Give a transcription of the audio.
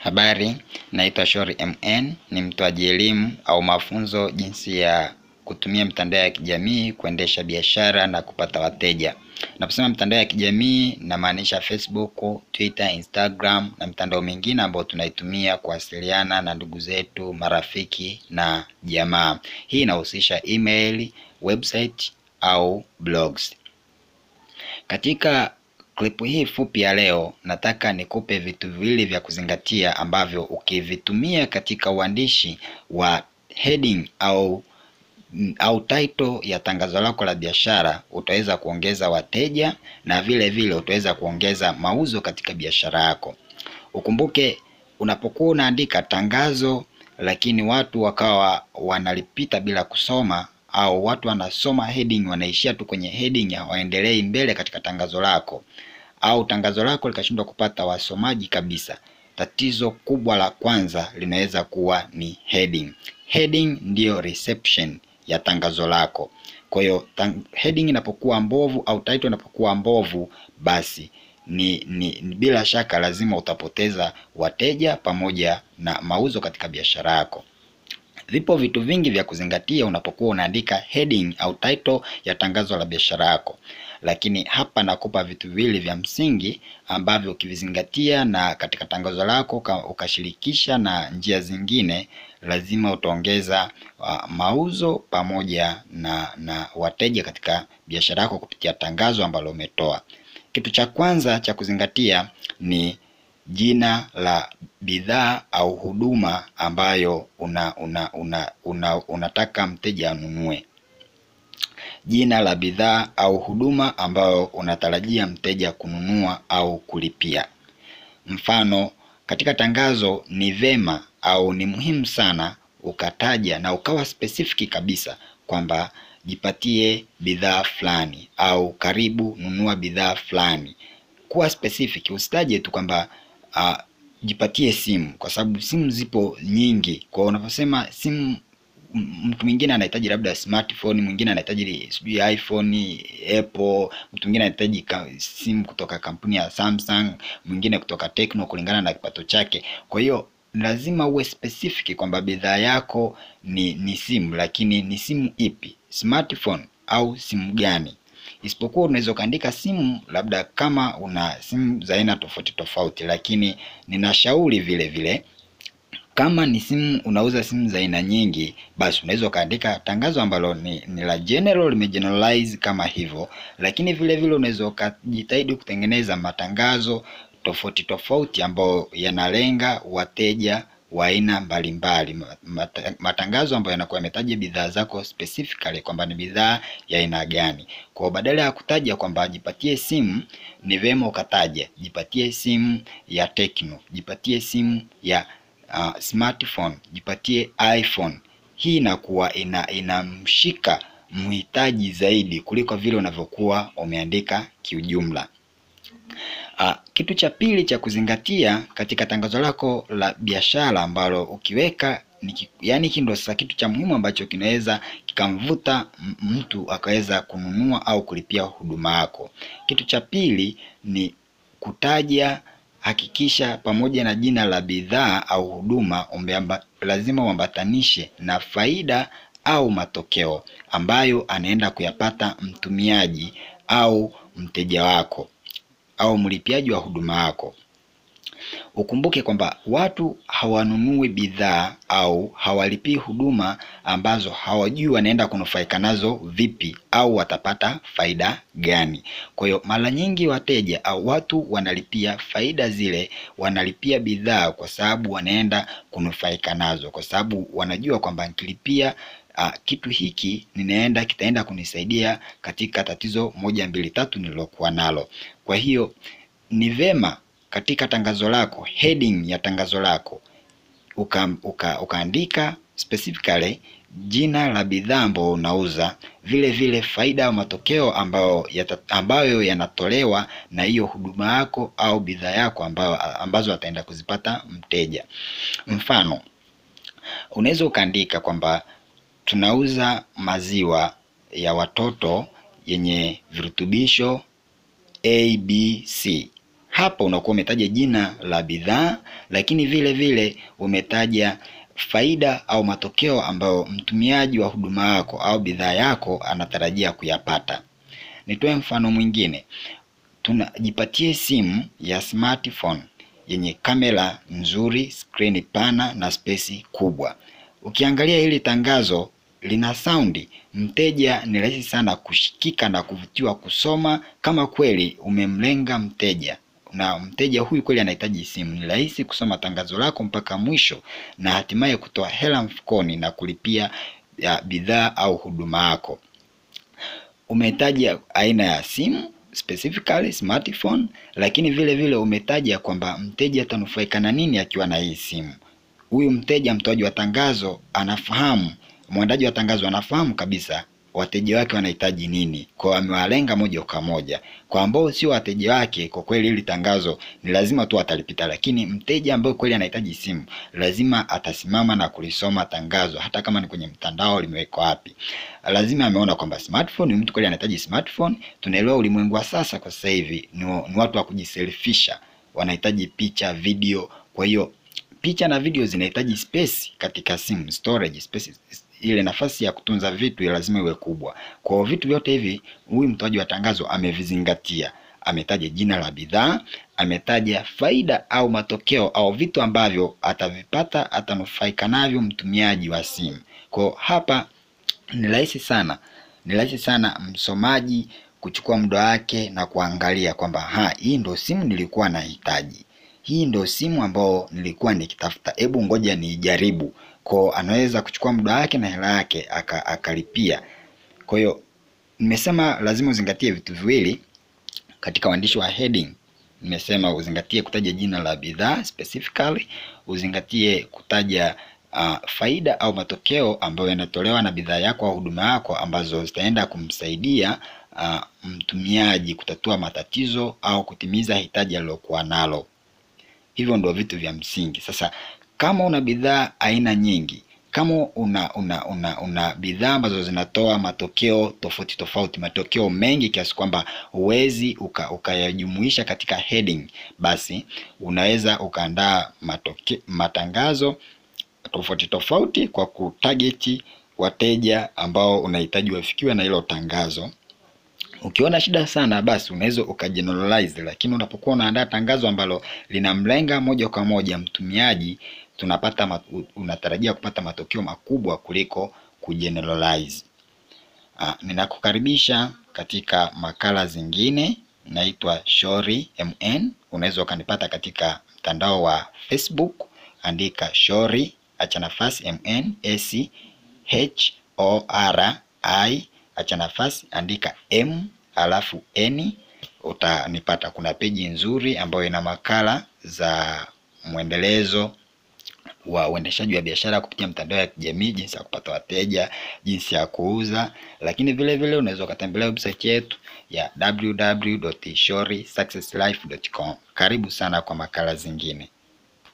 Habari, naitwa Shori MN, ni mtoaji elimu au mafunzo jinsi ya kutumia mitandao ya kijamii kuendesha biashara na kupata wateja. Naposema mitandao ya kijamii namaanisha Facebook, Twitter, Instagram na mitandao mingine ambayo tunaitumia kuwasiliana na ndugu zetu, marafiki na jamaa. Hii inahusisha email, website au blogs. Katika klipu hii fupi ya leo nataka nikupe vitu viwili vya kuzingatia ambavyo ukivitumia katika uandishi wa heading au au title ya tangazo lako la biashara utaweza kuongeza wateja na vile vile utaweza kuongeza mauzo katika biashara yako. Ukumbuke unapokuwa unaandika tangazo lakini watu wakawa wanalipita bila kusoma au watu wanasoma heading wanaishia tu kwenye heading hawaendelei mbele katika tangazo lako au tangazo lako likashindwa kupata wasomaji kabisa. Tatizo kubwa la kwanza linaweza kuwa ni heading. Heading ndiyo reception ya tangazo lako. Kwa hiyo heading inapokuwa mbovu au title inapokuwa mbovu, basi ni, ni, ni bila shaka lazima utapoteza wateja pamoja na mauzo katika biashara yako. Vipo vitu vingi vya kuzingatia unapokuwa unaandika heading au title ya tangazo la biashara yako, lakini hapa nakupa vitu viwili vya msingi ambavyo ukivizingatia na katika tangazo lako ukashirikisha na njia zingine, lazima utaongeza uh, mauzo pamoja na, na wateja katika biashara yako kupitia tangazo ambalo umetoa. Kitu cha kwanza cha kuzingatia ni jina la bidhaa au huduma ambayo una, una, una, una, unataka mteja anunue. Jina la bidhaa au huduma ambayo unatarajia mteja kununua au kulipia. Mfano, katika tangazo ni vema au ni muhimu sana ukataja na ukawa specific kabisa kwamba jipatie bidhaa fulani au karibu nunua bidhaa fulani. Kuwa specific, usitaje tu kwamba uh, jipatie simu kwa sababu simu zipo nyingi. Kwa unaposema simu, mtu mwingine anahitaji labda smartphone, mwingine anahitaji sijui iPhone, Apple, mtu mwingine anahitaji simu kutoka kampuni ya Samsung, mwingine kutoka Tecno kulingana na kipato chake. Kwa hiyo lazima uwe specific kwamba bidhaa yako ni, ni simu, lakini ni simu ipi, smartphone au simu gani? Isipokuwa unaweza ukaandika simu labda kama una simu za aina tofauti tofauti, lakini ninashauri vile vile kama ni simu unauza simu za aina nyingi, basi unaweza ukaandika tangazo ambalo ni, ni la general limegeneralize kama hivyo, lakini vile vile unaweza ukajitahidi kutengeneza matangazo tofauti tofauti ambayo yanalenga wateja wa aina mbalimbali, matangazo ambayo yanakuwa yametaja bidhaa zako specifically kwamba ni bidhaa ya aina gani. Kwa badala ya kutaja kwamba jipatie simu, ni vema ukataja jipatie simu ya Tecno, jipatie simu ya uh, smartphone, jipatie iPhone. Hii inakuwa ina inamshika mhitaji zaidi kuliko vile unavyokuwa umeandika kiujumla. Uh, kitu cha pili cha kuzingatia katika tangazo lako la biashara ambalo ukiweka ni, yani hiki ndo sasa kitu cha muhimu ambacho kinaweza kikamvuta mtu akaweza kununua au kulipia huduma yako. Kitu cha pili ni kutaja, hakikisha pamoja na jina la bidhaa au huduma umeamba, lazima uambatanishe na faida au matokeo ambayo anaenda kuyapata mtumiaji au mteja wako au mlipiaji wa huduma yako. Ukumbuke kwamba watu hawanunui bidhaa au hawalipii huduma ambazo hawajui wanaenda kunufaika nazo vipi au watapata faida gani. Kwa hiyo mara nyingi wateja au watu wanalipia faida zile, wanalipia bidhaa kwa sababu wanaenda kunufaika nazo, kwa sababu wanajua kwamba nikilipia Uh, kitu hiki ninaenda kitaenda kunisaidia katika tatizo moja mbili tatu nililokuwa nalo. Kwa hiyo ni vema katika tangazo lako, heading ya tangazo lako uka, uka, ukaandika specifically jina la bidhaa ambayo unauza, vile vile faida au matokeo ambayo yata, ambayo yanatolewa na hiyo huduma yako au bidhaa yako ambayo, ambazo ataenda kuzipata mteja. Mfano, unaweza ukaandika kwamba tunauza maziwa ya watoto yenye virutubisho A, B, C. hapa unakuwa umetaja jina la bidhaa, lakini vile vile umetaja faida au matokeo ambayo mtumiaji wa huduma yako au bidhaa yako anatarajia kuyapata. Nitoe mfano mwingine, tunajipatie simu ya smartphone yenye kamera nzuri, skrini pana na spesi kubwa. Ukiangalia hili tangazo lina saundi, mteja ni rahisi sana kushikika na kuvutiwa kusoma kama kweli umemlenga mteja na mteja huyu kweli anahitaji simu. Ni rahisi kusoma tangazo lako mpaka mwisho na hatimaye kutoa hela mfukoni na kulipia ya bidhaa au huduma yako. Umetaja aina ya simu specifically smartphone, lakini vile vile umetaja kwamba mteja atanufaika na nini akiwa na hii simu. Huyu mteja, mtoaji wa tangazo anafahamu, mwandaji wa tangazo anafahamu kabisa wateja wake wanahitaji nini, kwa amewalenga moja kwa moja. Kwa ambao sio wateja wake, kwa kweli hili tangazo ni lazima tu atalipita, lakini mteja ambaye kweli anahitaji simu lazima atasimama na kulisoma tangazo, hata kama ni kwenye mtandao limewekwa wapi. Lazima ameona kwamba smartphone, ni mtu kweli anahitaji smartphone. Tunaelewa ulimwengu wa sasa, kwa sasa hivi ni, ni watu wa kujiselfisha, wanahitaji picha, video. Kwa hiyo picha na video zinahitaji space katika simu, storage space ile nafasi ya kutunza vitu lazima iwe kubwa. Kwa vitu vyote hivi huyu mtoaji wa tangazo amevizingatia. Ametaja jina la bidhaa, ametaja faida au matokeo au vitu ambavyo atavipata, atanufaika navyo mtumiaji wa simu. Kwa hapa ni rahisi sana, ni rahisi sana msomaji kuchukua muda wake na kuangalia kwamba ha, hii ndo simu nilikuwa nahitaji, hii ndo simu ambayo nilikuwa nikitafuta, hebu ngoja niijaribu kwa anaweza kuchukua muda wake na hela yake akalipia. Kwa hiyo nimesema lazima uzingatie vitu viwili katika uandishi wa heading. Nimesema uzingatie kutaja jina la bidhaa specifically, uzingatie kutaja uh, faida au matokeo ambayo yanatolewa na bidhaa yako au huduma yako ambazo zitaenda kumsaidia uh, mtumiaji kutatua matatizo au kutimiza hitaji alilokuwa nalo. Hivyo ndio vitu vya msingi. Sasa kama una bidhaa aina nyingi, kama una una una, una bidhaa ambazo zinatoa matokeo tofauti tofauti, matokeo mengi kiasi kwamba huwezi ukayajumuisha uka katika heading, basi unaweza ukaandaa matangazo tofauti tofauti kwa kutarget wateja ambao unahitaji wafikiwe na hilo tangazo. Ukiona shida sana, basi unaweza ukageneralize, lakini unapokuwa unaandaa tangazo ambalo linamlenga moja kwa moja mtumiaji tunapata unatarajia kupata matokeo makubwa kuliko kugeneralize. Ah, ninakukaribisha katika makala zingine. Naitwa Shori MN. Unaweza ukanipata katika mtandao wa Facebook, andika Shori acha nafasi MN S H O R I acha nafasi andika M alafu N, utanipata. Kuna peji nzuri ambayo ina makala za mwendelezo wa uendeshaji wa biashara kupitia mtandao ya kijamii, jinsi ya kupata wateja, jinsi ya kuuza, lakini vile vile unaweza ukatembelea website yetu ya www.shorisuccesslife.com. Karibu sana kwa makala zingine.